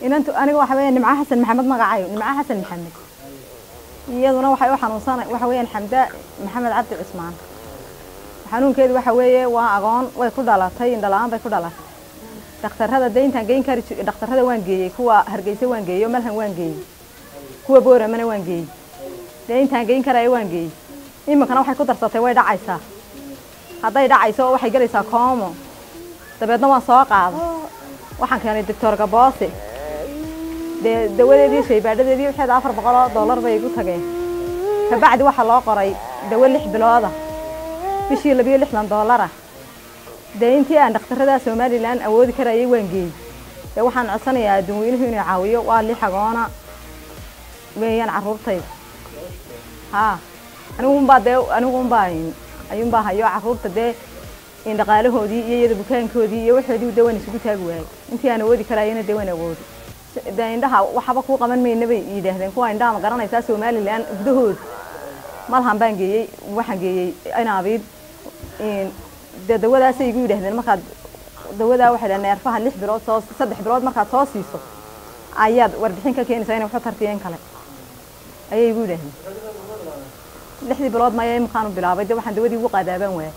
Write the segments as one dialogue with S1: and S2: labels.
S1: inantu aniga waxa weeyaan nimco xasan maxamed magacayo nimco xasan maxamed iyaduna waxay u xanuunsanay waxa weeyaan xamda maxamed cabdi cusmaan xanuunkeedu waxa weeye waa agoon way ku dhalatay indhala-aan bay ku dhalatay dhakhtarrada dee intaan geyn kari jir dhakhtarrada waan geeyey kuwa hargeysa waan geeyey oo malhan waan geeyey kuwa booramana waan geeyey dee intaan geyn karaya waan geeyey iminkana waxay ku darsatay way dhacaysaa hadday dhacayso waxay gelaysaa koomo dabeedna waan soo qaaday waxaan keenay doctor gaboose dee dawadeedii shaybaadhadeedii waxeeda afar boqol oo dollar bay igu tageen kabacdi waxaa loo qoray dawo lix bilooda bishii labiyo lixdan dollar ah dee intii aan dhakhtarrada somalilan awoodi karayay waan geeyey dee waxaan codsanayaa adduunweynuhu inuu caawiyo waa lix agoona weeyaan carruurtayda haa aniguunbaa dee aniguunbaa ayuunbaa hayo carruurta dee dhaqaalahoodii iyo iyada bukaankoodii iyo waxoodii dee waan isugu taagi waayey intii aan awoodi karayana dee waan awoodi dee indhaha waxba kuu qaban mayna bay yidhaahdeen kuwa indhaha ma garanaysaa somalilan gudahooda malhan baan geeyey waxaan geeyey inaabiid dee dawadaasay igu yidhaahdeen markaad dawadaa waxay dhaha neerfaha lix bilood soo saddex bilood markaad soo siiso ayaad warbixin ka keenaysaa inay waxu tartiyeen kale ayay igu yidhaahdeen lixdii bilood maya iminkaanu bilaabay dee waxaan dawadii ugu qaadaabaan waayay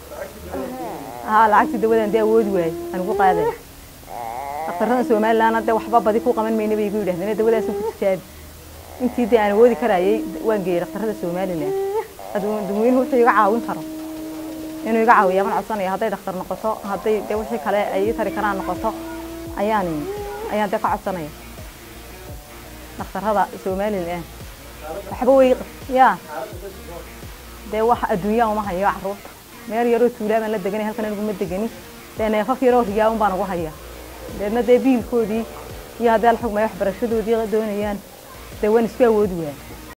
S1: haa lacagtii dawadan dee awoodi waayey aan ugu qaaday dhakhtarrada somalilandna dee waxba badi ku qaban mayna bay igu yidhahdeen dawadaasan ku tijaabi intii dee aan awoodi karayay waan geeyey dhakhtarrada somaliland adduunweynuhu wuxuu iga caawin karo inuu iga caawiya baan codsanaya hadday dhakhtar noqoto hadday dee wixii kale ay ii tari karaan noqoto ayaan ayaan dee ka codsanaya dhakhtarrada somaliland waxba way yaa dee wax adduunyaa uma hayo carruurta meel yaroo tuulaa baan la deganay halkan aniguma degani dee neefaf yaroo riyaa un baan ugu haya deedna dee biilkoodii iyo haddii alxugmay waxbarashadoodii doonayaan dee waan isku awoodi waaya